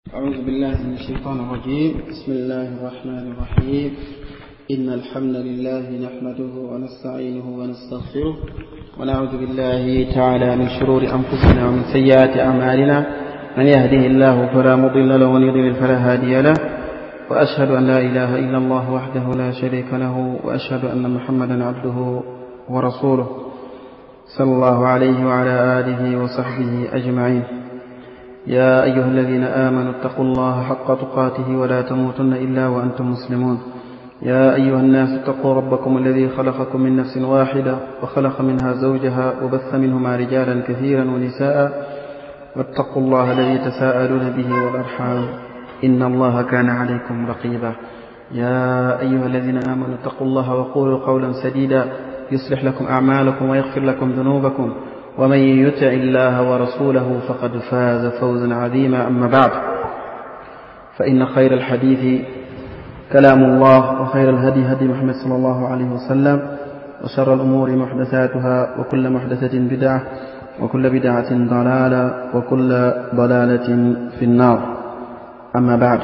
أعوذ بالله من الشيطان الرجيم بسم الله الرحمن الرحيم إن الحمد لله نحمده ونستعينه ونستغفره ونعوذ بالله تعالى من شرور أنفسنا ومن سيئات أعمالنا من يهده الله فلا مضل له ومن يضلل فلا هادي له وأشهد أن لا إله إلا الله وحده لا شريك له وأشهد أن محمدا عبده ورسوله صلى الله عليه وعلى آله وصحبه أجمعين يا أيها الذين آمنوا اتقوا الله حق تقاته ولا تموتن إلا وأنتم مسلمون يا أيها الناس اتقوا ربكم الذي خلقكم من نفس واحدة وخلق منها زوجها وبث منهما رجالا كثيرا ونساء واتقوا الله الذي تساءلون به والأرحام إن الله كان عليكم رقيبا يا أيها الذين آمنوا اتقوا الله وقولوا قولا سديدا يصلح لكم أعمالكم ويغفر لكم ذنوبكم ومن يطع الله ورسوله فقد فاز فوزا عظيما أما بعد فإن خير الحديث كلام الله وخير الهدي هدي محمد صلى الله عليه وسلم وشر الأمور محدثاتها وكل محدثة بدعة وكل بدعة ضلالة وكل ضلالة في النار أما بعد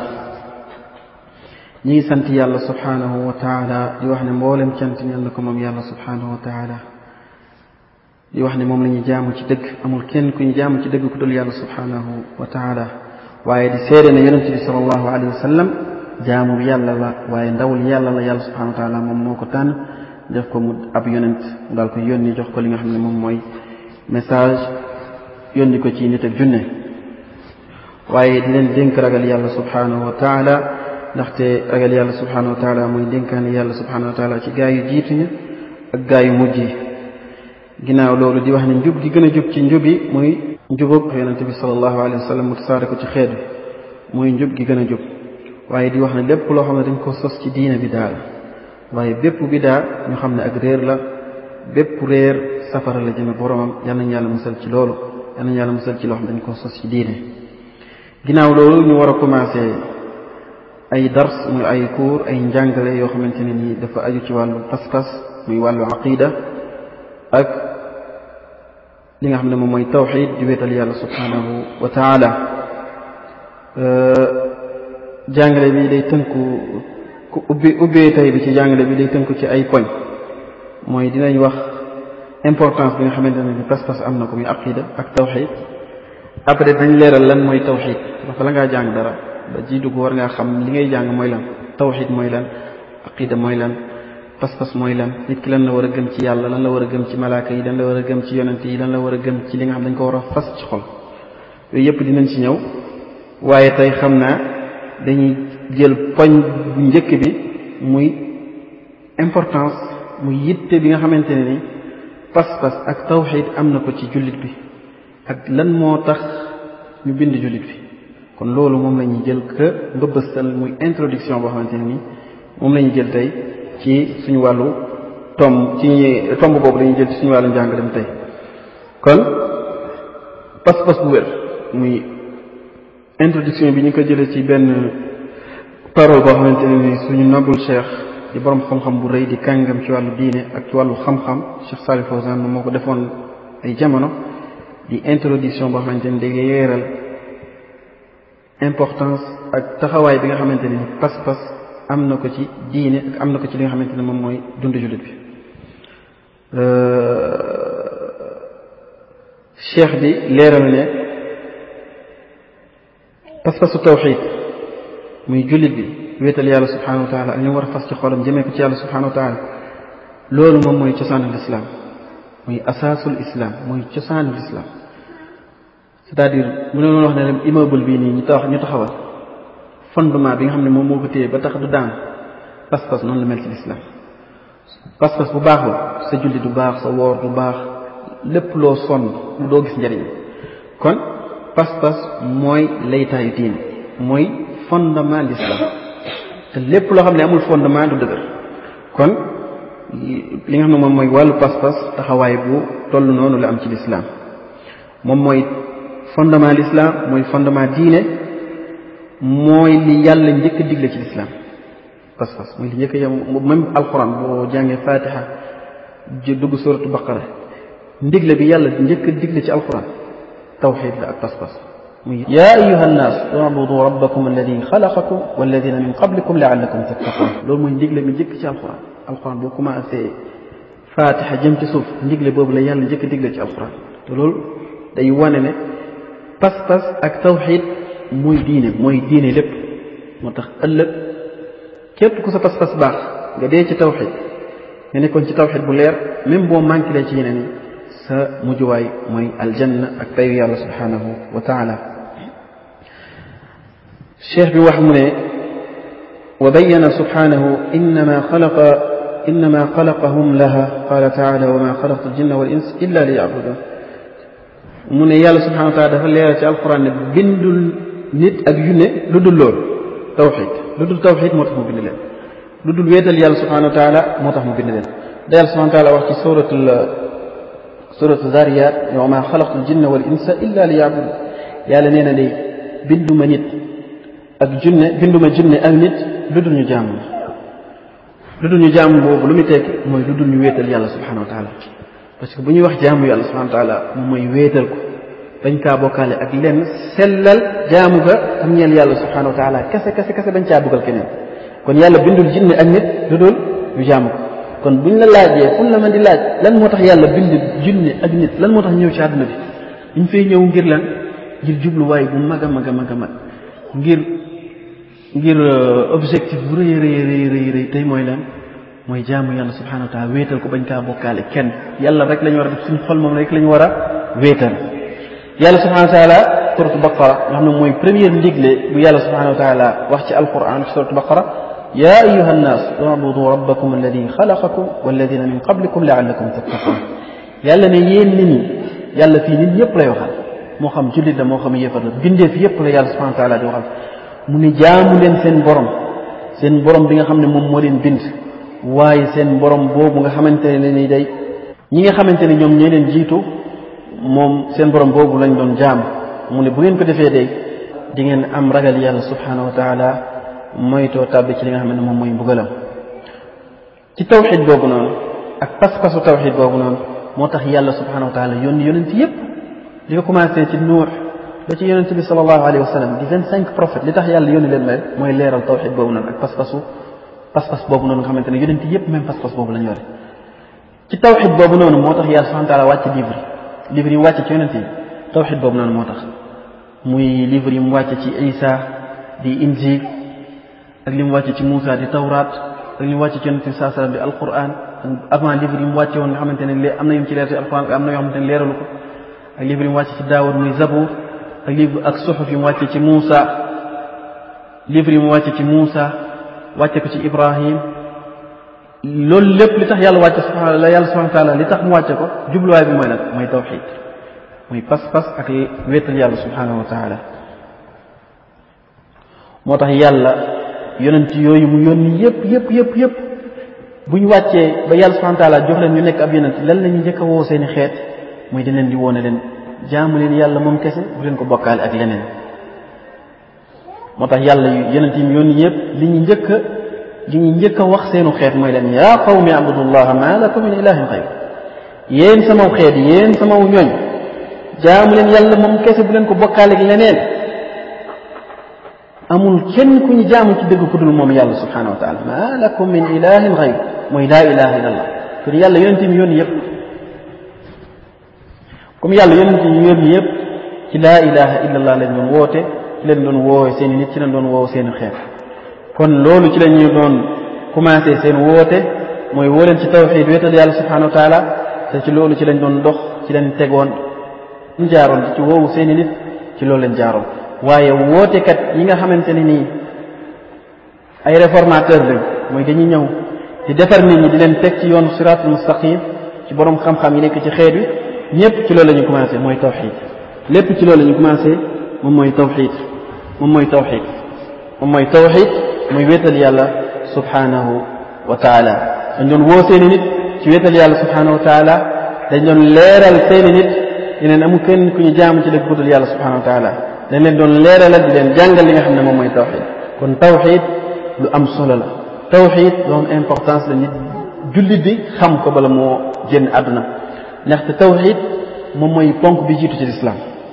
ñi ngi sant yàlla subhanahu wa taala di wax ne mboolem cant ñal na ko moom yàlla subhanahu wa taala di wax ne moom la ñuy jaamu ci dëgg amul kenn ku ñu jaamu ci dëgg ku dul yàlla subhanahu wa taala waaye di seede ne yonente bi salallahu alayhi wa sallam jaamu yàlla la waaye ndawul yàlla la yàlla subhanahu wa taala moom moo ko tànn def ko mu ab yonent mu daal ko yónni jox ko li nga xam ne moom mooy message yónni ko ci nit ak junne waaye di leen dénk ragal yàlla subhanahu wa taala ndaxte ragal yàlla subhanahu wa taala mooy dénkaane yàlla subhanahu wa taala ci gaa yu jiitu ña ak gaa yu mujj yi ginnaaw loolu di wax ne njub gi gën a jub ci njub yi muy njubug yonente bi salallahu alayhi wa sallam mu tasaare ko ci xeet bi muy njub gi gën a jub waaye di wax ne lépp loo xam ne dañ ko sos ci diine bi daal waaye bépp bidaa ñu xam ne ak réer la bépp réer safara la jëme boromam yal nañ yàlla musal ci loolu yal nañ yàlla musal ci loo xam ne dañ ko sos ci diine ginnaaw loolu ñu war a commencé ay dars muy ay cours ay njàngale yoo xamante ne nii dafa aju ci wàllu pas-pas muy wàllu aqida ak li nga xam ne moom mooy tawxid di wéetal yàlla subhanahu wa taala jàngale bi day tënku ku ubbi ubbee tey bi ci jàngale bi day tënku ci ay poñ mooy dinañ wax importance bi nga xamante ne ni pas-pas am na ko muy aqida ak tawxid après dañ leeral lan mooy tawxid dafa la ngaa jàng dara ba ji dugg war ngaa xam li ngay jàng mooy lan tawxid mooy lan aqida mooy lan pas-pas mooy lan nit ki lan la war a gëm ci yàlla lan la war a gëm ci malaaka yi lan la war a gëm ci yonent yi lan la war a gëm ci li nga xam dañ ko war a fas ci xol yooyu yëpp dinañ ci ñëw waaye tey xam naa dañuy jël poñ bu njëkk bi muy importance muy yitte bi nga xamante ne ni pas-pas ak tawxid am na ko ci jullit bi ak lan moo tax ñu bind jullit bi kon loolu moom la ñuy jël que mbëbëstal muy introduction boo xamante ne ni moom la ñuy jël tey ci suñu wàllu tomb ci tomb boobu dañuy jël ci suñu wàllu njàngalem tey kon pas-pas bu wér muy introduction bi ñu ko jëlee ci benn parole boo xamante ne ni suñu nobul cheikh di borom xam-xam bu rëy di kàngam ci wàllu diine ak ci wàllu xam-xam Cheikh Salih Fawzan moom moo ko defoon ay jamono di introduction boo xamante ni day yeeral importance ak taxawaay bi nga xamante ne ni pas-pas am na ko ci diine ak am na ko ci li nga xamante ne moom mooy dund jullit bi cheikh bi leeral ne pas-pasu tawxid muy jullit bi wéetal yàlla subhanahu wa taala ak ñu war a fas ci xolam jëmee ko ci yàlla subhanahu wa taala loolu moom mooy cosaanul islam muy asaasul islam muy cosaanul islam c'est-à-dire mu ne wax ne immeuble bii nii ñu tax ñu taxawal fondement bi nga xam ne moom moo ko téye ba tax du daan pas-pas noonu la mel ci lislaam pas-pas bu baaxul sa julli du baax sa woor du baax lépp loo sonn doo gis njëriñ kon pas-pas mooy laytaayu diine mooy fondement l'islam te lépp loo xam ne amul fondement du dëgër kon li nga xam ne moom mooy wàllu pas-pas taxawaay bu toll noonu la am ci lislaam moom mooy fondement l'islam mooy fondement diine mooy li yàlla njëkk a digle ci lislaam pas-pas mooy li njëkk a yem même alquran boo jàngee fatiha dugg suratu baqara ndigle bi yàlla njëkk a digle ci alquran tawxid la ak pas-pas muy yaa ayuha nnaas ubudu rabbakum alladi xalaqakum walladina min qablikum laallakum tattaqun loolu mooy ndigle mi njëkk ci alquran alquran boo commencé fatiha jëm ci suuf ndigle boobu la yàlla njëkk digle ci alquran te loolu day wane ne pas-pas ak tawxid mooy diine mooy diine lépp moo tax ëllëg képp ku sa pas-pas baax nga dee ci tawxid nga nekkoon ci tawxid bu leer même boo manqué ci yeneen yi sa mujjuwaay mooy aljanna ak payu yàlla subhanahu wa taala cheikh bi wax mu ne wa bayyana subhanahu innama xalaqa innama xalaqahum laha qala taala wa ma xalaqtu aljinna wal ins illa li yabudun mu ne yàlla subhanahu wa taala dafa leeral ci alquran ne bindul nit ak yunne lu dul loolu tawxid lu dul tawxid moo tax mu bind leen lu dul wéetal yàlla subhanahu wa taala moo tax mu bind leen da yàlla subhanahu wa taala wax ci suratul suratu zariyat wa ma xalaqtu aljinna wal insa illa li yabudun yàlla nee na day binduma nit ak junne binduma junne ak nit lu dul ñu jaamu lu dul ñu jaamu boobu lu muy tekki mooy lu dul ñu wéetal yàlla subhanahu wa taala parce que bu ñuy wax jaamu yàlla subhanahu wa taala moom mooy wéetal ko bañ kaa bokkaale ak lenn sellal jaamu ga am ñeel yàlla subhanahu wa taala kese kese kese bañ caa dugal keneen kon yàlla bindul jinne ak nit lu dul ñu jaamu ko kon buñ la laajee fu la man di laaj lan moo tax yàlla bind jinne ak nit lan moo tax ñëw ci àdduna bi ñu fay ñëw ngir lan ngir jubluwaay bu mag a mag a mag a mag ngir ngir objectif bu rëy rëy rëy rëy rëy tey mooy lan mooy jaamu yàlla subhanahu wa taala wéetal ko bañ kaa bokkaale kenn yàlla rek la ñu war a def suñu xol moom rek la ñu war a wéetal yàlla subhanahu wa taala suratu baqara nga xam ne mooy première ndigle bu yàlla subhanahu wa taala wax ci alquran ci suratu baqara ya ayuha nnaas ubudu rabbakum alladi xalaqakum walladina min qablikum laallakum tattaqun yàlla ne yéen nit ñi yàlla fii nit ñëpp lay waxal moo xam jullit la moo xam yëfar la bindeef yëpp la yàlla subhanahu wa taala di waxal mu ne jaamu leen seen borom seen borom bi nga xam ne moom moo leen bind waaye seen borom boobu nga xamante ne ni day ñi nga xamante ne ñoom ñoo leen jiitu moom seen borom boobu lañ doon jaam mu ne bu ngeen ko defee day di ngeen am ragal yàlla subhanahu wa taala moytoo tàbbi ci li nga xam ne moom mooy mbugalam ci tawxid boobu noonu ak pas-pasu tawxid boobu noonu moo tax yàlla subhanahu wa taala yónni yonent yépp di ko commencé ci nuux ba ci yonent bi sallallahu alayhi wa sallam di vingt cinq prophètes li tax yàlla yónni leen mel mooy leeral tawxid boobu noonu ak pas-pasu pas-pas boobu noonu nga xamante ne yonent yépp même pas-pas boobu lañ yore ci tawxid boobu noonu moo tax yàlla subhanahu wa taala wàcc livre livre yi mu wàcc ci yonent yi tawxid boobu noonu moo tax muy livre yi mu wàcc ci Isa di injil ak li mu wàcc ci Moussa di tawraat ak li mu wàcc ci yonent bi saa sallam di alquran avant livre yi mu wàcce woon nga xamante ne lee am na yu ci leer ci alquran am na yoo xamante ne leeralu ko ak livre yi mu wàcc ci Daawud muy Zabour ak livre ak suxuf yi mu wàcce ci Moussa livre yi mu wàcce ci Moussa wàcce ko ci Ibrahim loolu lépp li tax yàlla wàcce subhana la yàlla subhana taala li tax mu wàcce ko jubluwaay bi mooy nag mooy tawxid muy pas-pas ak wéetal yàlla subhanahu wa taala moo tax yàlla yonent yooyu mu yónni yëpp yëpp yëpp yëpp bu ñu wàccee ba yàlla subhana taala jox leen ñu nekk ab yonent lan la ñu njëkk a woo seeni xeet muy di leen di woone leen jaamu leen yàlla moom kese bu leen ko bokkaale ak leneen moo tax yàlla yonent yi mu yónni yëpp li ñu njëkk a li ñu njëkk a wax seenu xeet mooy leen yaa qawmi abudullaha ma lakum min ilahin xayr yéen samaw xeet yéen samaw ñooñ jaamu leen yàlla moom kese bu leen ko bokkaale ak leneen amul kenn ku ñu jaamu ci dëgg ku dul moom yàlla subhanahu wa taala ma lakum min ilahin xayr mooy laa ilaha illa allah kon yàlla yonent yi mu yónni yëpp comme yàlla yonent yi mu yónni yëpp ci laa ilaha illa allah lañ doon woote ci leen doon woowe seen i nit ci leen doon woowe seen i xeet kon loolu ci la ñu doon commencé seen woote mooy woo leen ci tawxid wéetal yàlla subhanahu wa taala te ci loolu ci lañ doon dox ci leen tegoon ñu jaaroon ci woowu seen i nit ci loolu leen jaaroon waaye wootekat yi nga xamante ne nii ay réformateur lañ mooy dañuy ñëw di defar nit ñi di leen teg ci yoonu siratul mustaqim ci borom xam-xam yi nekk ci xeet wi ñëpp ci loolu la ñu commencé mooy tawxid lépp ci loolu la ñu commencé moom mooy tawxid moom mooy tawxid moom mooy tawxid muy wéetal yàlla subhanahu wa taala dañ doon woo seeni nit ci wéetal yàlla subhanahu wa taala dañ doon leeral seeni nit yeneen amul kenn ku ñu jaamu ci dëgg budul yàlla subhanahu wa taala dañ leen doon leeralal di leen jàngal li nga xam ne moom mooy tawxid kon tawxid lu am solo la tawxid lu am importance la nit jullit bi xam ko bala moo génn àdduna ndaxte tawxid moom mooy ponk bi jiitu ci lislaam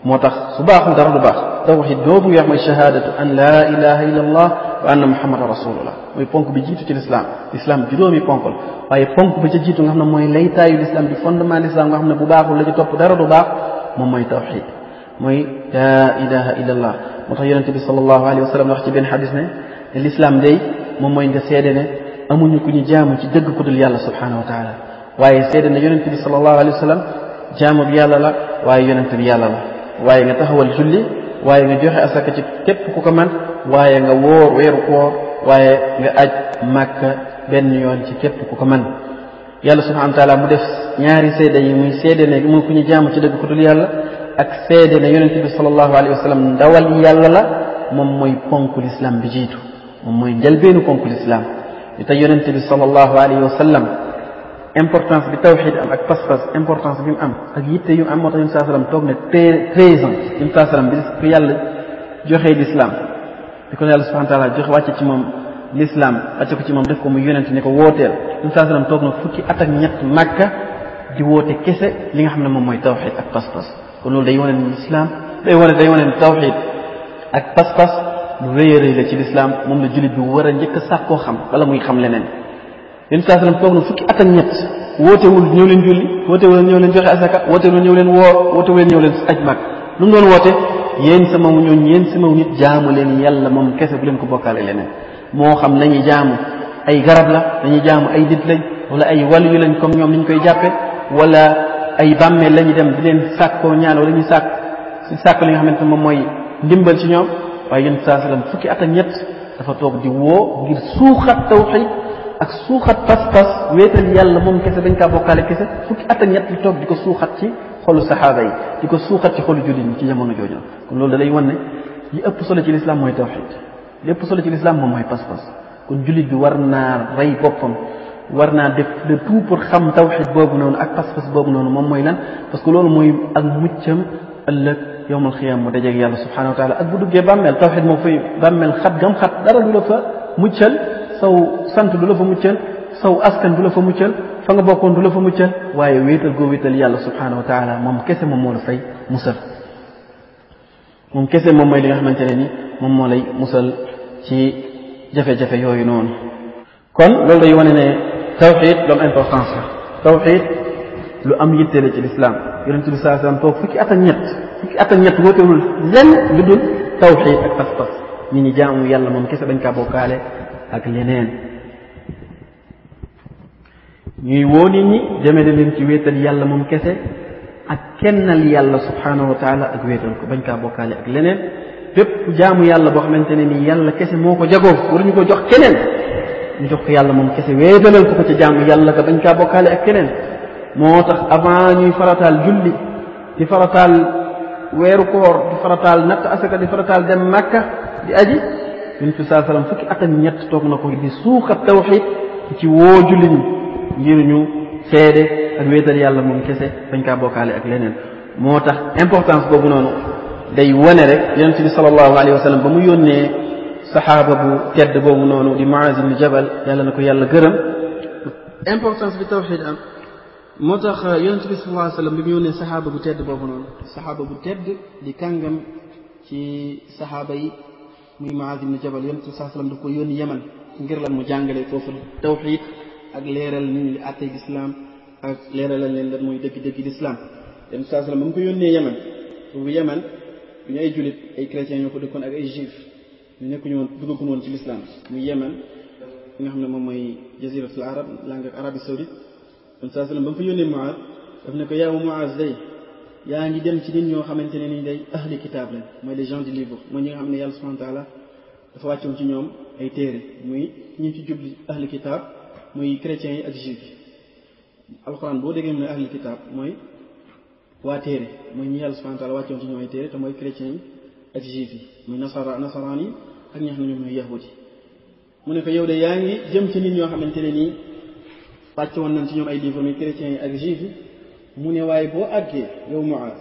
moo tax su baaxul dara du baax tawxid boobu nga wax mooy shahadatu an la ilaha illa allah wa anna muhammadan rasulullah mooy ponk bi jiitu ci l'islam l'islam juróomi ponk la waaye ponk bi ca jiitu nga xam ne mooy laytaayu l'islam di fondement l'islam nga xam ne bu baaxul la ci topp dara du baax moom mooy tawxid mooy la ilaha illa allah moo tax yonente bi sallallahu alayhi wa sallam wax ci benn xadis ne ne l'islam day moom mooy nga seede ne amuñu ku ñu jaamu ci dëgg ku dul yàlla subhanahu wa taala waaye seede ne yonente bi sallallahu alayhi wa sallam jaamu bi yàlla la waaye yonente bi yàlla la waaye nga taxawal julli waaye nga joxe asaka ci képp ku ko man waaye nga wóor weeru koor waaye nga aj màkka benn yoon ci képp ku ko man yàlla subhanahu wa taala mu def ñaari seede yi muy seede ne mu ku ñu jaamu ci dëgg ku dul yàlla ak seede ne yonente bi sallallahu alayhi wa sallam ndawal yàlla la moom mooy ponku l'islam bi jiitu moom mooy njëlbeenu ponku l'islam li tax yonente bi sallallahu alayhi wa sallam importance bi tawxid am ak pas-pas importance bi mu am ak yitte yu am moo tax yonent saa sallam toog ne treize ans yonent saa sallam bi ko yàlla joxee l'islam bi ko yàlla subhanahu wa taala joxe wàcce ci moom l'islam wàcce ko ci moom def ko mu yonent ne ko wooteel yonent saa sallam toog na fukki at ak ñett màkka di woote kese li nga xam ne moom mooy tawxid ak pas-pas kon loolu day wane ne l'islam day wane day wane ne tawxid ak pas-pas lu rëy a rëy la ci l'islam moom la jullit bi war a njëkk a sàkkoo xam bala muy xam leneen yéen saa sallam toog na fukki at ak ñett wootewul ñëw leen julli wootewul ñëw leen joxe asaka wootewul ñëw leen woor wootewul ñëw leen aj mag lu mu doon woote yéen sama ñooñ yéen sama nit jaamu leen yàlla moom kese bu leen ko bokkaale leneen moo xam lañuy jaamu ay garab la dañuy jaamu ay nit lañ wala ay wàllu lañ comme ñoom niñ koy jàppe wala ay bàmmeel lañuy dem di leen sàkkoo ñaan wala ñuy sàkk si sàkk li nga xamante moom mooy ndimbal ci ñoom waaye yéen saa sallam fukki at ak ñett dafa toog di woo ngir suuxat tawxid ak suuxat pas-pas wéetal yàlla moom kese dañ kaa bokkaale kese fukki at ak ñett di toog di ko suuxat ci xolu saxaaba yi di ko suuxat ci xolu jullit ñi ci jamono jooju kon loolu da lay wan ne li ëpp solo ci lislaam mooy tawxid li ëpp solo ci lislaam moom mooy pas-pas kon jullit bi war naa rey boppam war naa def de tout pour xam tawxid boobu noonu ak pas-pas boobu noonu moom mooy lan parce que loolu mooy ak muccam ëllëg yowmal xiyaam mu dajeeg yàlla subhanahu wa taala ak bu duggee bàmmeel tawxid moom fay bàmmeel xat gam xat dara du la fa muccal saw sant du la fa muccal saw askan du la fa muccal fa nga bokkoon du la fa muccal waaye wéetal goo wéetal yàlla subhanahu wa taala moom kese moom moo la fay musal moom kese moom mooy li nga xamante ne ni moom moo lay musal ci jafe-jafe yooyu noonu kon loolu day wane ne tawxid lu am importance la tawxid lu am yitte la ci lislaam yonente bi saa sallam toog fukki at ak ñett fukki at ak ñett wootewul lenn lu dul tawxid ak pas-pas ñi ñi jaamu yàlla moom kese dañ kaa bokkaale ak leneen ñuy woo nit ñi jëmale leen ci wéetal yàlla moom kese ak kennal yàlla subhanahu wa taala ak wéetal ko bañ kaa bokkaale ak leneen bépp jaamu yàlla boo xamante ne nii yàlla kese moo ko jagoo waruñu ko jox keneen ñu jox ko yàlla moom kese wéetalal ko ko ca jaamu yàlla ka bañ kaa bokkaale ak keneen moo tax avant ñuy farataal julli di farataal weeru koor di farataal natt asaka di farataal dem màkka di aji yonent bi saa sallam fukki at ak ñett toog na ko di suuxat tawxid ci woo julli ñi ngir ñu seede ak wéetal yàlla moom kese bañ kaa bokkaale ak leneen moo tax importance boobu noonu day wane rek yonent bi sallallahu alayhi wa sallam ba mu yónnee saxaaba bu tedd boobu noonu di Muaz ibn Jabal yàlla na ko yàlla gërëm importance bi tawxid am moo tax yonent bi sallallahu alayhi wa sallam bi mu yónnee saxaaba bu tedd boobu noonu saxaaba bu tedd di kàngam ci saxaaba yi muy Muaz ibn Jabal yonent bi sallallahu alayhi wa sallam daf ko yónni Yaman ngir lan mu jàngale foofu tawxid ak leeral nit ñi li àttee lislaam ak leeralal leen lan mooy dëgg-dëgg lislaam yonent bi sallallahu alayhi wa sallam ba mu ko yónnee Yaman boobu Yaman ñu ay jullit ay chrétiens ñoo ko dëkkoon ak ay juif ñu nekkuñu woon duggaguñu woon ci lislaam muy Yaman nga xam ne moom mooy jaziratul arab langue ak Arabie saoudite kon saa sallam ba mu fa yónnee Muaz daf ne ko yaaw Muaz day yaa ngi dem ci nit ñoo xamante ne ni day ahli kitaab lañ mooy les gens du livre mooy ñi nga xam ne yàlla subhanahu wa taala dafa wàccoon ci ñoom ay téere muy ñi ci jubli ahli kitaab muy chrétiens yi ak juif yi alxuraan boo déggee mu ne ahli kitaab mooy waa téere mooy ñi yàlla subhanahu wa taala wàccoon ci ñoom ay téere te mooy chrétiens yi ak juif yi muy nasara nasaraan yi ak ñi nga xam ne ñoom ñooy yahudi mu ne ko yow de yaa ngi jëm ci nit ñoo xamante ne nii wàcc woon nañ ci ñoom ay livre muy chrétiens yi ak juif yi mu ne waaye boo àggee yow Muaz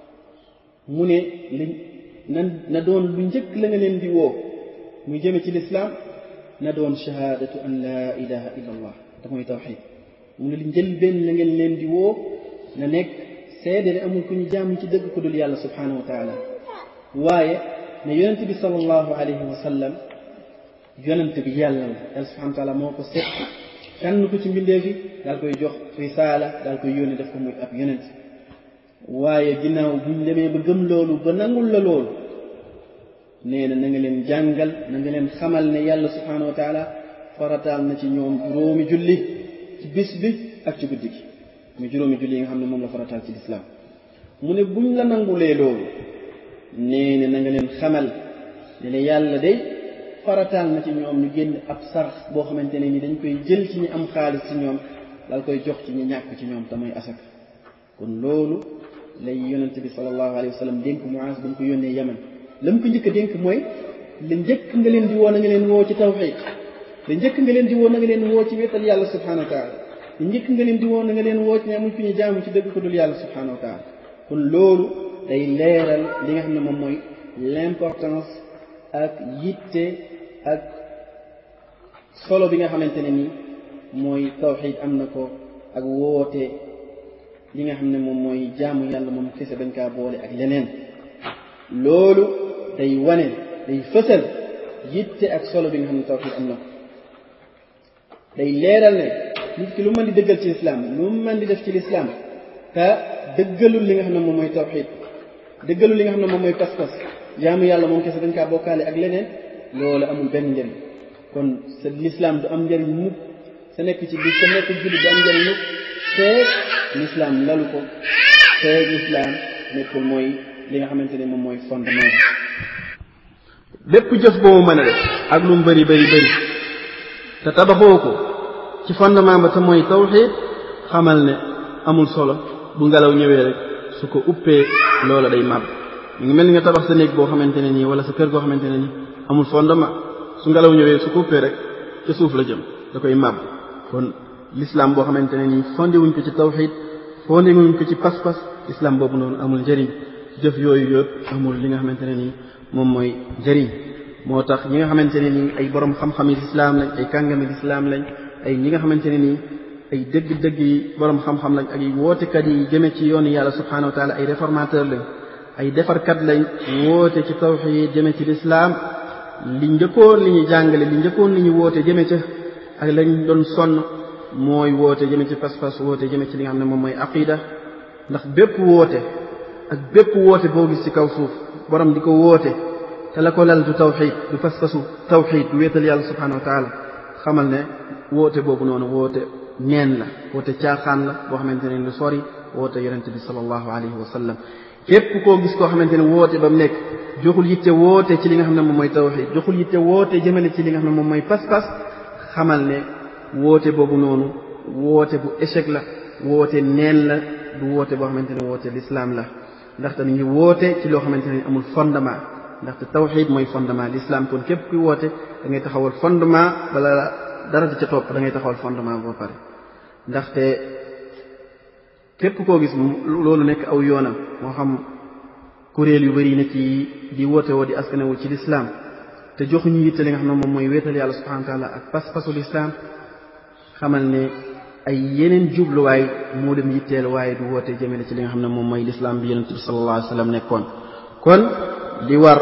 mu ne li na na doon lu njëkk la nga leen di woo muy jëme ci lislaam na doon shahaadatu an laa ilaha illa allah te mooy tawxid mu ne li njël benn la ngeen leen di woo na nekk seede ne amul ku ñu jaamu ci dëgg ku dul yàlla subhanahu wa taala waaye ne yonent bi sallallahu alayhi wa sallam yonent bi yàlla la yàlla subhanahu wa taala moo ko set tànn ko ci mbindeef yi daal koy jox risaala daal koy yónni def ko muy ab yonent waaye ginnaaw buñ demee ba gëm loolu ba nangul la loolu nee na na nga leen jàngal na nga leen xamal ne yàlla subhanahu wa taala farataal na ci ñoom juróomi julli ci bis bi ak ci guddi gi muy juróomi julli yi nga xam ne moom la farataal ci lislaam mu ne buñ la nangulee loolu nee na na nga leen xamal ne ne yàlla day farataal na ci ñoom ñu génn ab sarax boo xamante ne ni dañ koy jël ci ñi am xaalis ci ñoom dal koy jox ci ñi ñàkk ci ñoom te mooy asaka kon loolu lay yonent bi sallallahu alayhi wa sallam dénk Muaaz ba mu ko yónnee Yaman la mu ko njëkk a dénk mooy la njëkk nga leen di woo na nga leen woo ci tawxiid la njëkk nga leen di woo na nga leen woo ci wéetal yàlla subhanahu wa taala la njëkk nga leen di woo na nga leen woo ci ne amuñ fi ñu jaamu ci dëgg ko dul yàlla subhanahu wa taala kon loolu day leeral li nga xam ne moom mooy l'importance ak yitte ak solo bi nga xamante ne ni mooy tawxiid am na ko ak woote li nga xam ne moom mooy jaamu yàlla moom kese bañ kaa boole ak leneen loolu day wane day fësal yitte ak solo bi nga xam ne tawxiid am na ko day leeral ne nit ki lu mën di dëggal ci lislaam lu mën di def ci lislaam te dëggalul li nga xam ne moom mooy tawxiid dëggalul li nga xam ne moom mooy pas-pas jaamu yàlla moom kese dañ kaa bokkaale ak leneen loolu amul benn njëriñ kon sa lislaam du am njëriñ mukk sa nekk ci bi sa nekk jullit du am njëriñ mukk te lislaam lalu ko te lislaam nekkul mooy li nga xamante ne moom mooy fondement bépp jëf boobu mën a def ak lu mu bëri bëri bëri te tabaxoo ko ci fondement ba te mooy tawxiid xamal ne amul solo bu ngelaw ñëwee rek su ko uppee loola day màbb mu ngi mel ni nga tabax sa néeg boo xamante ne nii wala sa kër goo xamante ne nii amul fondement su ngelaw ñëwee su ko uppee rek ca suuf la jëm da koy màbb kon l'islam boo xamante ne nii fondé wuñ ko ci tawxiid fondé wuñ ko ci pas-pas islam boobu noonu amul njëriñ jëf yooyu yëpp amul li nga xamante ne nii moom mooy njëriñ moo tax ñi nga xamante ne nii ay borom xam-xam yi lislaam lañ ay kàngami lislaam lañ ay ñi nga xamante ne nii ay dëgg-dëgg yi borom xam-xam lañ ak ay wootekat yi jëme ci yoonu yàlla subhanahu wa taala ay réformateur lañ ay defarkat lañ woote ci tawxiid jëme ci lislaam li njëkkoon li ñu jàngale li njëkkoon li ñu woote jëme ca ak lañ doon sonn mooy woote jëme ci pas-pas woote jëme ci li nga xam ne moom mooy aqida ndax bépp woote ak bépp woote boo gis ci kaw suuf borom di ko woote te la ko lal du tawxiid du pas-pasu tawxiid du wéetal yàlla subhanahu wa taala xamal ne woote boobu noonu woote neen la woote caaxaan la boo xamante ne lu sori woote yonente bi sallallahu alayhi wa sallam képp koo gis koo xamante ne woote ba mu nekk joxul yitte woote ci li nga xam ne moom mooy tawxiid joxul yitte woote jëmale ci li nga xam ne moom mooy pas-pas xamal ne woote boobu noonu woote bu échec la woote neen la du woote boo xamante ne woote l'islam la ndaxte mi ngi woote ci loo xamante ne amul fondement ndaxte tawxiid mooy fondement l'islam kon képp kuy woote da ngay taxawal fondement bala dara di ca topp da ngay taxawal fondement boo pare ndaxte képp koo gis loolu nekk aw yoonam moo xam kuréel yu bari ne ci di woote woo di askanewul ci lislaam te joxuñu yitte li nga xam ne moom mooy wéetal yàlla subhanahu wa taala ak pas-pasu lislaam xamal ne ay yeneen jubluwaay moo dem yitteel waaye du woote jëmale ci li nga xam ne moom mooy lislaam bi yonente bi sallallahu alayhi wa sallam nekkoon kon li war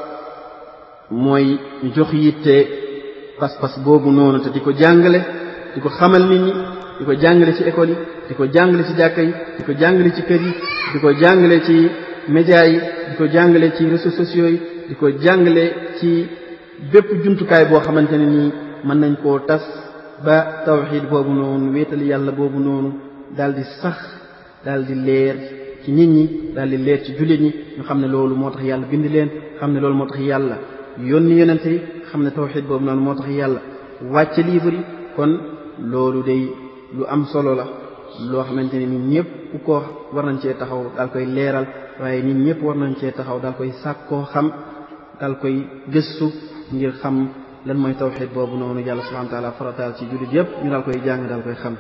mooy ñu jox yitte pas-pas boobu noonu te di ko jàngale di ko xamal nit ñi di ko jàngale ci école yi di ko jàngale ci jàkka yi di ko jàngale ci kër yi di ko jàngale ci média yi di ko jàngale ci réseaux sociaux yi di ko jàngale ci bépp jumtukaay boo xamante ne nii mën nañ koo tas ba tawxiid boobu noonu wéetal yàlla boobu noonu daal di sax daal di leer ci nit ñi daal di leer ci jullit ñi ñu xam ne loolu moo tax yàlla bind leen xam ne loolu moo tax yàlla yónni yonente yi xam ne tawxiid boobu noonu moo tax yàlla wàcce livre yi kon loolu day lu am solo la loo xamante ne nit ñëpp ku ko war nañ cee taxaw daal koy leeral waaye nit ñëpp war nañ cee taxaw daal koy sàkkoo xam daal koy gëstu ngir xam lan mooy tawxiid boobu noonu yàlla subhanahu wa taala farataal ci jullit yëpp ñu daal koy jàng daal koy xam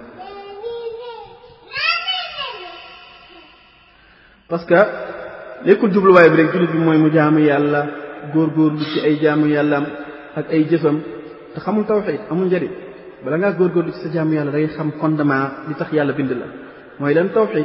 parce que nekkul jubluwaay bi rek jullit bi mooy mu jaamu yàlla góorgóorlu ci ay jaamu yàllaam ak ay jëfam te xamul tawxiid amul njëriñ bala ngaa góorgóorlu ci sa jaamu yàlla da ngay xam fondement li tax yàlla bind la mooy lan tawxiid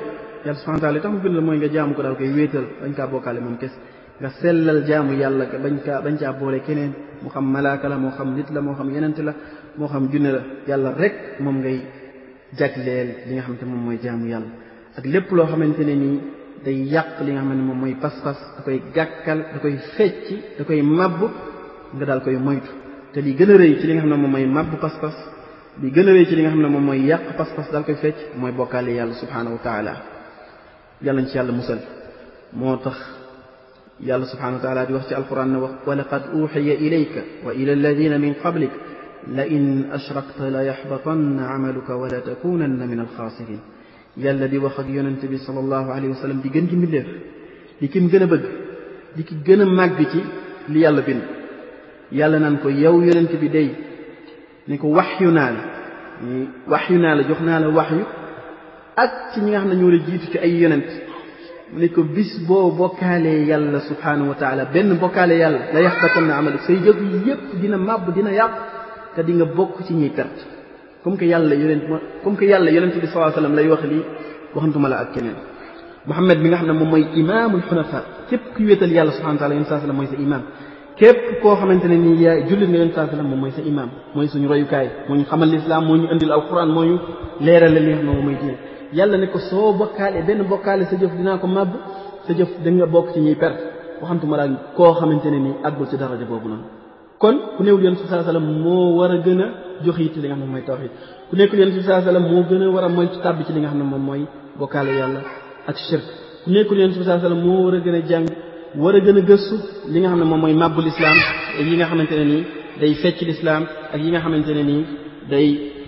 yàlla subhanahu wa taala li tax mu bind la mooy nga jaamu ko daal koy wéetal bañ kaa bokkaale moom kes nga sellal jaamu yàlla bañ kaa bañ caa boole keneen moo xam malaaka la moo xam nit la moo xam yenente la moo xam junne la yàlla rek moom ngay jagleel li nga xamante moom mooy jaamu yàlla ak lépp loo xamante ne nii day yàq li nga xam ne moom mooy pas-pas da koy gàkkal da koy fecci da koy mabb nga daal koy moytu te li gën a rëy ci li nga xam ne moom mooy mabb pas-pas li gën a rëy ci li nga xam ne moom mooy yàq pas-pas daal koy fecc mooy bokkaale yàlla subhanahu wa taala yàlla nañ ci yàlla musal moo tax yàlla subhanahu wa taala di wax ci alquran ne wax wa laqad uxiya ilayka wa ila alladina min qablik la in ashrakta la yaxbatanna amaluka wala takunanna min alxaasirin yàlla di wax ak yonente bi sallallahu alayhi wa sallam di gën ci mbindeef di kim gën a bëgg di ki gën a màgg ci li yàlla bind yàlla naan ko yow yonente bi day ni ko waxyu naa la waxyu naa la jox naa la waxyu ak ci ñi nga xam ne ñoo la jiitu ci ay yonent mu ne ko bis boo bokkaalee yàlla subhanahu wa taala benn bokkaale yàlla la yaxbatan na amal say jëf yépp dina màbb dina yàq te di nga bokk ci ñuy perte comme que yàlla yonent comme que yàlla yonent bi sallallahu alayhi wasallam lay wax lii waxantuma la ak keneen Muhammad bi nga xam ne moom mooy imaamul xunafa képp ku wéetal yàlla subhanahu wa taala yonent sallam mooy sa imaam képp koo xamante ne nii yaa jullit nga yonent sallam moom mooy sa imaam mooy suñu royukaay moo ñu xamal lislaam moo ñu indil alquran moo ñu leeral li nga xam ne moom mooy diine yàlla ne ko soo bokkaale benn bokkaale sa jëf dinaa ko màbb sa jëf da nga bokk ci ñuy perte waxantuma la koo xamante ne nii àggul ci daraja boobu noonu kon ku néewul yonent bi sallallahu alayhi wasallam moo war a gën a jox yitte li nga xam ne mooy tawhid ku nekkul yonent bi sallallahu alayhi wasallam moo gën a war a moytu tàbbi ci li nga xam ne moom mooy bokkaale yàlla ak shirk ku nekkul yonent bi sallallahu alayhi wasallam moo war a gën a jàng war a gën a gëstu li nga xam ne moom mooy màbbul islaam ak yi nga xamante ne nii day fecc lislaam ak yi nga xamante ne nii day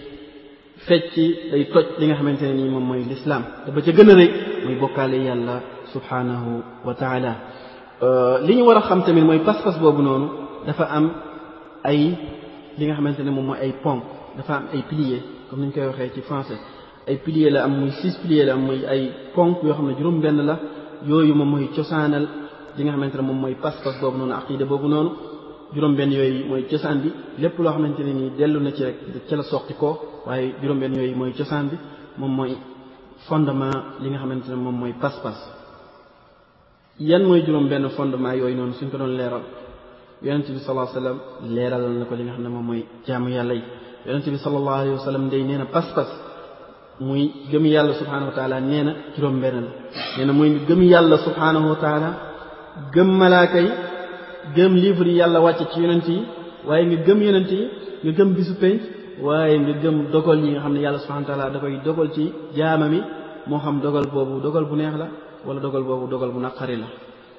fecc day toj li nga xamante ne nii moom mooy lislaam te ba ca gën a rëy mooy bokkaale yàlla subhanahu wa taala li ñu war a xam tamit mooy pas-pas boobu noonu dafa am ay li nga xamante ne moom mooy ay ponk dafa am ay piliers comme ni ñu koy waxee ci français ay piliers la am muy six piliers la am muy ay ponk yoo xam ne juróom-benn la yooyu moom mooy cosaanal li nga xamante ne moom mooy pas-pas boobu noonu aqida boobu noonu juróom-benn yooyu mooy cosaan bi lépp loo xamante ne nii dellu na ci rek ca la soqi ko waaye juróom-benn yooyu mooy cosaan bi moom mooy fondement li nga xamante ne moom mooy pas-pas yan mooy juróom-benn fondement yooyu noonu suñ ko doon leeral yonente bi sallallahu alayhi wa sallam leeralal na ko li nga xam ne moom mooy jaamu yàlla yi yonente bi sallallahu alayhi wa sallam day nee na pas-pas muy gëm yàlla subhanahu wa taala nee na juróom-benn la nee na muy gëm yàlla subhanahu wa taala gëm malaaka yi gëm livre yi yàlla wàcce ci yonent yi waaye nga gëm yonent yi nga gëm bisu penc waaye nga gëm dogal yi nga xam ne yàlla subhanahu wa taala da koy dogal ci jaama mi moo xam dogal boobu dogal bu neex la wala dogal boobu dogal bu naqari la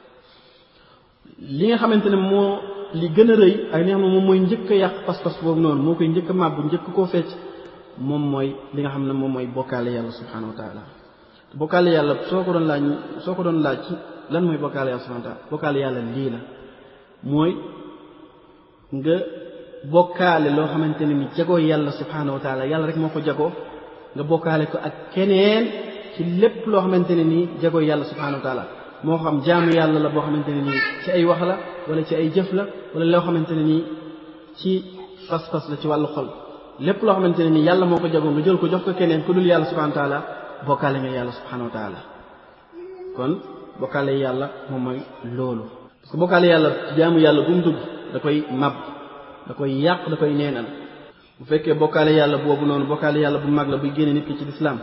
li nga xamante ne moo li gën a rëy ak li nga xam ne moom mooy njëkk a yàq pas-pas boobu noonu moo koy njëkk a màbbu njëkk koo fecc moom mooy li nga xam ne moom mooy bokkaale yàlla subhanahu wa taala bokkaale yàlla soo ko doon laaj soo ko doon laaj ci lan mooy bokkaale yàlla subhanahu wa taala bokkaale yàlla lii la mooy nga bokkaale loo xamante ne ni jagoo yàlla subhanahu wa taala yàlla rek moo ko jagoo nga bokkaale ko ak keneen ci lépp loo xamante ne nii jagoo yàlla subhanahu wa taala moo xam jaamu yàlla la boo xamante ne nii ci ay wax la wala ci ay jëf la wala loo xamante ne nii ci fas-fas la ci wàllu xol lépp loo xamante ne nii yàlla moo ko jagoo nga jël ko jox ko keneen ku dul yàlla subhanahu wa taala bokkaale nga yàlla subhanahu wa taala kon bokkaale yàlla moom mooy loolu parce que bokkaale yàlla jaamu yàlla bu mu dugg da koy mab da koy yàq da koy neenal bu fekkee bokkaale yàlla boobu noonu bokkaale yàlla bu mag la buy génne nit ki ci lislaam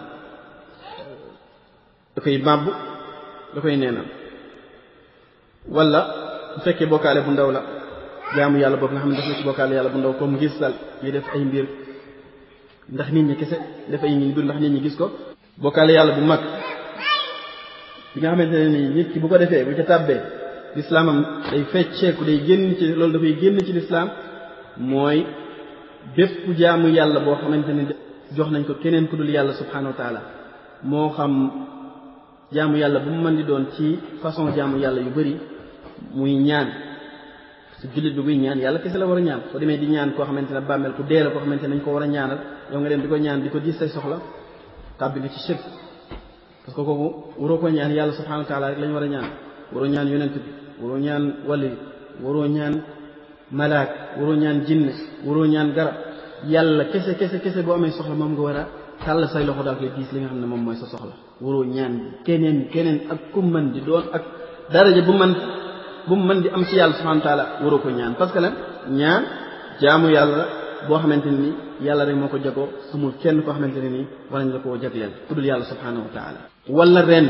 da koy màbb da koy neenal wala bu fekkee bokkaale bu ndaw la jaamu yàlla boobu nga xam ne def na ci bokkaale yàlla bu ndaw comme ngis dal ñuy def ay mbir ndax nit ñi kese def ay mbir ndax nit ñi gis ko bokkaale yàlla bu mag bi nga xamante ne nii nit ki bu ko defee bu ca tàbbee lislaamam day fecceeku day génn ci loolu dafay génn ci lislaam mooy bépp jaamu yàlla boo xamante ne jox nañ ko keneen ku dul yàlla subhanahu wa taala moo xam jaamu yàlla bu mu mën di doon ci façon jaamu yàlla yu bari muy ñaan su jullit bi buy ñaan yàlla kese la war a ñaan soo demee di ñaan koo xamante ne bàmmeel ku dee la koo xamante ne nañ ko war a ñaanal yow nga dem di ko ñaan di ko gis say soxla tàbbi nga ci shirk parce que kooku waroo ko ñaan yàlla subhanahu wa taala rek la ñu war a ñaan waroo ñaan yonent bi waroo ñaan wali waroo ñaan malaak waroo ñaan jinne waroo ñaan garab yàlla kese kese kese boo amee soxla moom nga war a tàll say loxo daal koy diis li nga xam ne moom mooy sa soxla waroo ñaan keneen keneen ak ku mën di doon ak daraja bu man bu mu mën di am ci yàlla subhanahu wa taala waroo ko ñaan parce que lan ñaan jaamu yàlla boo xamante ne ni yàlla rek moo ko jagoo amul kenn koo xamante ne nii wala ñu la koo jagleel ku dul yàlla subhanahu wa taala wala rend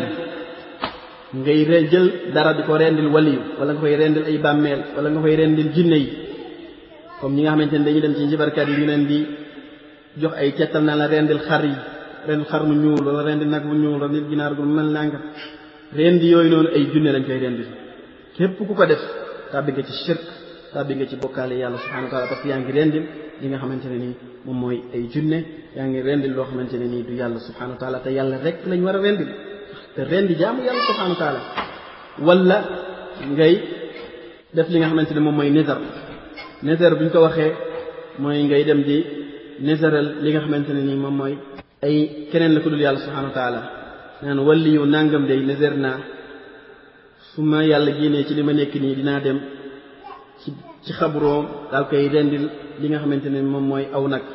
ngay re jël dara di ko rendil waliyu wala nga koy rendil ay bàmmeel wala nga koy rendil jinne yi comme ñi nga xamante ne dañuy dem ci njibarkat yi ñu leen di jox ay cettal na la rendil xar yi rendil xar mu ñuul wala rendil nag mu ñuul rendil ginaar gu mel nanga rendi yooyu noonu ay junne lañ koy rendil képp ku ko def tàbbi nga ci shirk tàbbi nga ci bokkaale yàlla subhanahu wa taala parce que yaa ngi rendil li nga xamante ne nii moom mooy ay junne yaa ngi rendil loo xamante ne nii du yàlla subhanahu wa taala te yàlla rek lañ war a rendil te rendi jaamu yàlla subhanahu wa taala wala ngay def li nga xamante ne moom mooy nizar nizar bu ñu ko waxee mooy ngay dem di nizaral li nga xamante ne nii moom mooy ay keneen la ko dul yàlla subhanahu wa taala naan walli yu nangam day nizar naa su ma yàlla génnee ci li ma nekk nii dinaa dem ci ci xabroom daal koy rendil li nga xamante ne moom mooy aw nag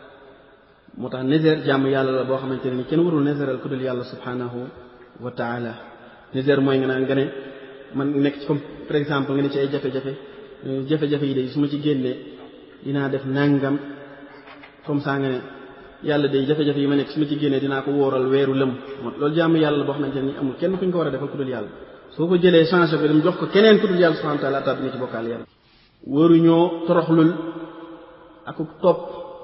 moo tax nizar jaamu yàlla la boo xamante ne nii kenn warul nizaral ko dul yàlla subhanahu wa taala nizar mooy nga naan nga ne man nekk ci comme par exemple nga ne ci ay jafe-jafe jafe-jafe yi day su ma ci génnee dinaa def nangam comme ça nga ne yàlla day jafe-jafe yi ma nekk su ma ci génnee dinaa ko wóoral weeru lëm moo loolu jaamu yàlla la boo xamante ne nii amul kenn ku ñu ko war a defal ku dul yàlla soo ko jëlee changé ko dem jox ko keneen ku dul yàlla subhanahu wa taala tàbbi nga ci bokkaal yàlla waruñoo toroxlul aku topp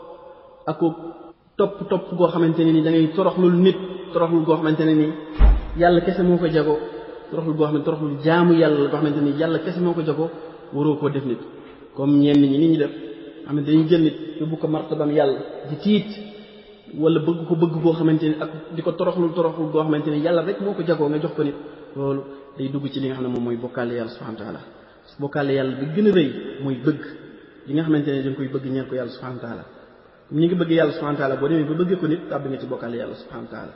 aku topp topp goo xamante ne ni da ngay toroxlul nit toroxlul goo xamante ne ni yàlla kese moo ko jago toroxlul goo xam ne toroxlul jaamu yàlla la goo xamante ni yàlla kese moo ko jago waroo koo def nit comme ñenn ñi nit ñi def xam ne dañuy jël nit yóbbu ko martabam yàlla di tiit wala bëgg ko bëgg goo xamante ni ak di ko toroxlul toroxlul goo xamante ni yàlla rek moo ko jagoo nga jox ko nit loolu day dugg ci li nga xam ne moom mooy bokkaale yàlla subhanahu wa taala bokkaale yàlla bi gën a rëy mooy bëgg li nga xamante ne da nga koy bëgg ñeel ko yàlla subhanahu wa taala ñi ngi bëgg yàlla subhanahu wa taala boo demee ba bëggee ko nit tàbbi nga ci bokkaale yàlla subhanahu wa taala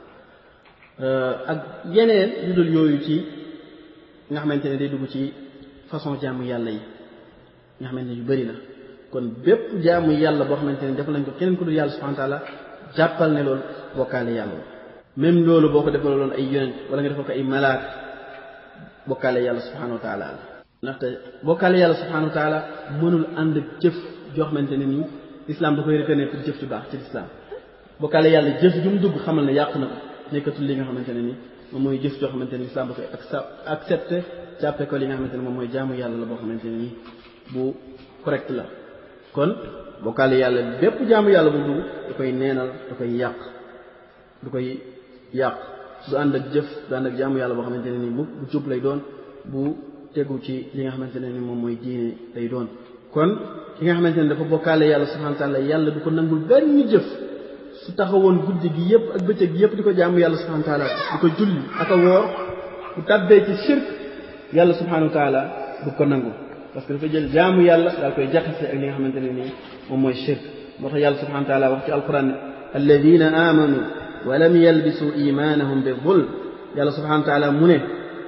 ak yeneen yu dul yooyu ci nga xamante ne day dugg ci façon jaamu yàlla yi nga xamante ne yu bëri la kon bépp jaamu yàlla boo xamante ne def nañ ko keneen ko dul yàlla subhanahu wa taala jàppal ne loolu bokkaale yàlla la même loolu boo ko defaloon ay yonent wala nga defal ko ay malaak bokkaale yàlla subhanahu wa taala la ndaxte bokkaale yàlla subhanahu wa taala mënul ànd ak jëf joo xamante ne nii islam da koy reconnaître jëf ju baax ci islam bokkaale yàlla jëf ju mu dugg xamal ne yàqu na ko nekkatul li nga xamante ne nii moom mooy jëf joo xamante ne islam da koy accepté jàppe ko li nga xamante ne moom mooy jaamu yàlla la boo xamante ne nii bu correct la kon bokkaale yàlla bépp jaamu yàlla bu dugg da koy neenal da koy yàq du koy yàq du ànd ak jëf du ànd ak jaamu yàlla boo xamante ne nii bu bu jub lay doon bu tegu ci li nga xamante ne ni moom mooy diine lay doon kon ki nga xamante ne dafa bokkaale yàlla subhanahu wa taala yàlla du ko nangul benn jëf su taxawoon guddi gi yëpp ak bëccëg gi yëpp di ko jaamu yàlla subhanahu wa taala di ko julli ak a woor bu tàbbee ci shirk yàlla subhanahu wa taala du ko nangu parce que dafa jël jaamu yàlla daal koy jaxase ak li nga xamante ne nii moom mooy shirk moo tax yàlla subhanahu wa taala wax ci alquran ne alladina amanu wa lam yalbisu imanahum bi zulm yàlla subhanahu wa taala mu ne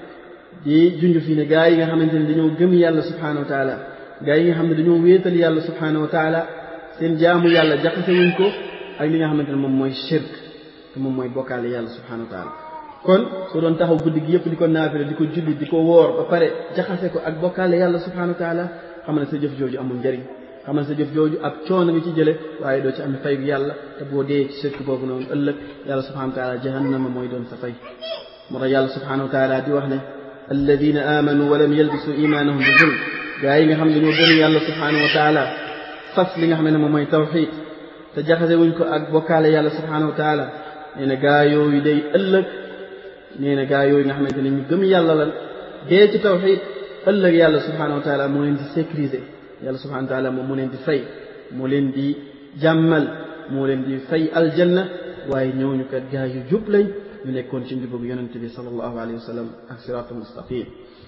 di junj fii ne gaa yi nga xamante ne dañoo gëm yàlla subhanahu wa taala gaa yi nga xam ne dañoo wéetal yàlla subhanahu wa taala seen jaamu yàlla jaxase wuñ ko ak li nga xamante ne moom mooy shirk te moom mooy bokkaale yàlla subhanahu wa taala kon soo doon taxaw guddi gi yëpp di ko naafile di ko julli di ko woor ba pare jaxase ko ak bokkaale yàlla subhanahu wa taala xam ne sa jëf jooju amul njëriñ xam ne sa jëf jooju ak coono nga ci jële waaye doo ci am fay yàlla te boo dee ci shirk boobu noonu ëllëg yàlla subhanahu wa taala jahannama mooy doon sa fay moo tax yàlla subhanahu wa taala di wax ne alladina amanu wa lam yalbisu imanahum bi zulm gaa yi nga xam ne dañoo gëm yàlla subhanahu wa taala fas li nga xam ne moom mooy tawxid te jaxase wuñ ko ak bokkaale yàlla subhanahu wa taala nee na gaa yooyu day ëllëg nee na gaa yooyu nga xamante ne ñu gëm yàlla lan dee ci tawxid ëllëg yàlla subhanahu wa taala moo leen di sécuriser yàlla subhanahu wa taala moom moo leen di fay moo leen di jàmmal moo leen di fay aljanna waaye ñooñu kat gaa yu jub lañ ñu nekkoon ci njubug yonente bi sallallahu alayhi wa sallam ak siraatul mustaqim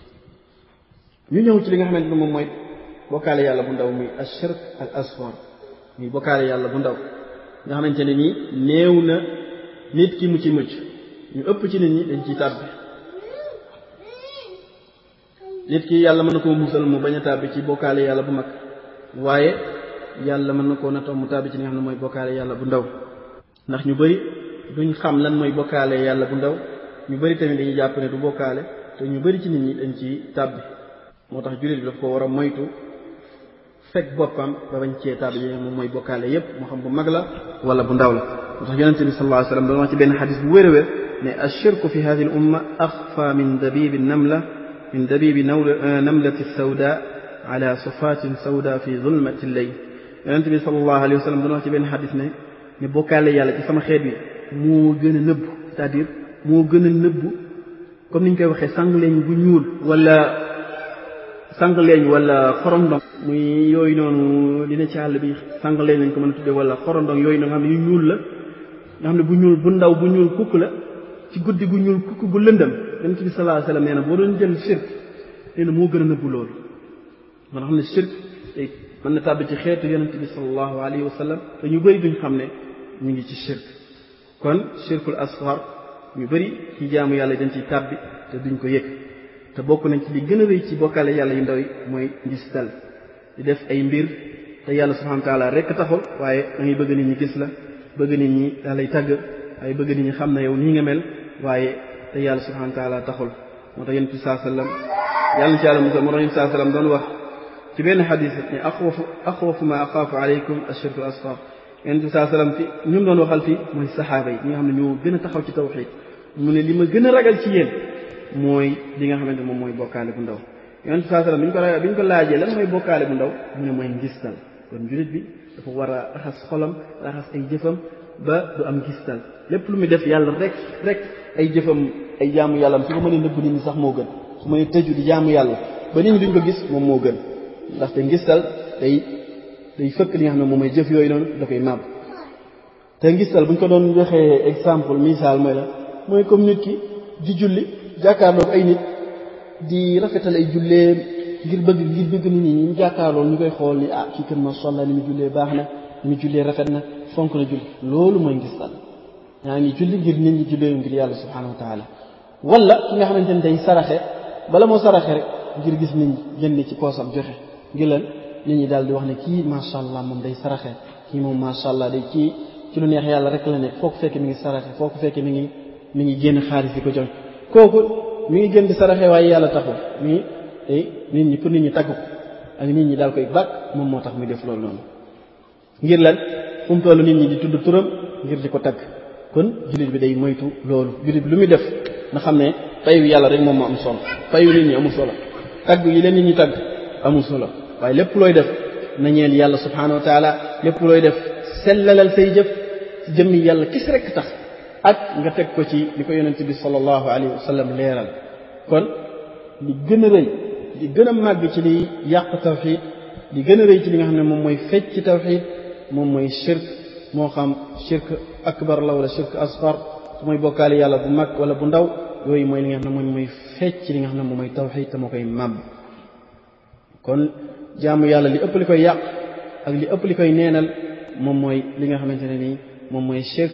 ñu ñëw ci li nga xamante ne moom mooy bokkaale yàlla bu ndaw muy ashirk al asghar muy bokkaale yàlla bu ndaw nga xamante ne nii néew na nit ki mu ci mucc ñu ëpp ci nit ñi dañ ciy tàbbi nit ki yàlla mën na koo musal mu bañ a tàbbi ci bokkaale yàlla bu mag waaye yàlla mën na koo natoo mu tàbbi ci li nga xam ne mooy bokkaale yàlla bu ndaw ndax ñu bëri duñ xam lan mooy bokkaale yàlla bu ndaw ñu bëri tamit dañuy jàpp ne du bokkaale te ñu bëri ci nit ñi dañ ci tàbbi moo tax jullit bi daf ko war a moytu fekk boppam ba bañ cee tàbbi yi moom mooy bokkaale yépp moo xam bu mag la wala bu ndaw la moo tax yonente bi sallallahu alayhi wasallam doon wax ci benn xadis bu wér a wér ne ashirku fi hadihi al umma axfa min dabibi namla min dabibi namlati sawda ala sufatin sawda fi zulmati layl yonente bi sallallahu alayhi wasallam doon wax ci benn xadis ne ne bokkaale yàlla ci sama xeet bi moo gën a nëbbu c'est-à-dire moo gën a nëbbu comme ni ñu koy waxee sangleñ bu ñuul wala sangleñ wala xorondong muy yooyu noonu dina ci àll bi sangleñ lañ ko mën a tuddee wala xorondong yooyu nga xam ne yu ñuul la nga xam ne bu ñuul bu ndaw bu ñuul kukk la ci guddi gu ñuul kukk gu lëndëm yonent bi sallallahu alayhi wasallam nee na boo doon jël shirk nee na moo gën a nëbbu loolu moo xam ne shirk tey mën na tàbbi ci xeetu yonent bi sallallahu alayhi wasallam te ñu bëri duñ xam ne ñu ngi ci shirk kon shirkul asghar ñu bëri ci jaamu yàlla dañ ciy tàbbi te duñ ko yëg te bokk nañ ci li gën a rëy ci bokkaale yàlla yu ndaw yi mooy ngistal di def ay mbir te yàlla subhanahu wa taala rekk taxul waaye da ngay bëgg nit ñi gis la bëgg nit ñi daa lay tàgg waaye bëgg nit ñi xam na yow nii nga mel waaye te yàlla subhanahu wa taala taxul moo tax yonent bi saa sallam yàlla na ci yàlla musal moo tax yonent saa sallam doon wax ci benn xadis ne axwafu axwafu ma axaafu aleykum ashirku asghar yonent bi saa sallam fi ñu doon waxal fii mooy saxaaba yi ñi nga xam ne ñoo gën a taxaw ci tawxiid mu ne li ma gën a ragal ci yéen mooy li nga xamante moom mooy bokkaale bu ndaw yonent bi saa sallam bi ñu ko ragal bi ñu ko laajee lan mooy bokkaale bu ndaw mu ne mooy ngistal kon jullit bi dafa war a raxas xolam raxas ay jëfam ba du am ngistal lépp lu muy def yàlla rek rek ay jëfam ay jaamu yàllam su ko mënee nëbb nit ñi sax moo gën su mënee tëju di jaamu yàlla ba nit ñi duñ ko gis moom moo gën ndaxte ngistal day day fëkk li nga xam ne moom mooy jëf yooyu noonu da koy màbb te ngistal bu ñu ko doon joxee exemple misaal mooy la mooy comme nit ki di julli jàkkaarloog ay nit di rafetal ay julleem ngir bëgg ngir bëgg nit ñi ñu jàkkaarloo ñu koy xool ni ah kii kën ma solla ni mu jullee baax na ni mu jullee rafet na fonk na julli loolu mooy ngistal yaa ngi julli ngir nit ñi jullee ngir yàlla subhanahu wa taala wala ki nga xamante ne day saraxe bala moo saraxe rek ngir gis nit ñi génne ci poosam joxe ngir lan nit ñi daal di wax ne kii macha allah moom day saraxe kii moom macha allah day kii ci lu neex yàlla rek la nekk foo ko fekkee mi ngi saraxe foo ko fekkee mi ngi mi ngi génn xaalis di ko joxe kooku mi ngi gën di saraxe waaye yàlla taxul mi ngi tey nit ñi pour nit ñi tagg ko ak nit ñi daal koy bàkk moom moo tax muy def loolu noonu ngir lan fu mu toll nit ñi di tudd turam ngir di ko tagg kon jullit bi day moytu loolu jullit bi lu muy def na xam ne fayu yàlla rek moom moo am solo fayu nit ñi amul solo tagg yi leen nit ñi tagg amul solo waaye lépp looy def na ñeel yàlla subhanahu wa taala lépp looy def sellalal say jëf ci jëmmi yàlla kis rek tax ak nga teg ko ci li ko yonent bi sallallahu alayhi wa sallam leeral kon li gën a rëy li gën a màgg ci li yàq tawxid li gën a rëy ci li nga xam ne moom mooy fecc ci tawxid moom mooy shirk moo xam shirk akbar la wala shirk asgar su mooy bokkaale yàlla bu mag wala bu ndaw yooyu mooy li nga xam ne moom mooy fecc ci li nga xam ne moom mooy tawxid te moo koy màbb kon jaamu yàlla li ëpp li koy yàq ak li ëpp li koy neenal moom mooy li nga xamante ne nii moom mooy shirk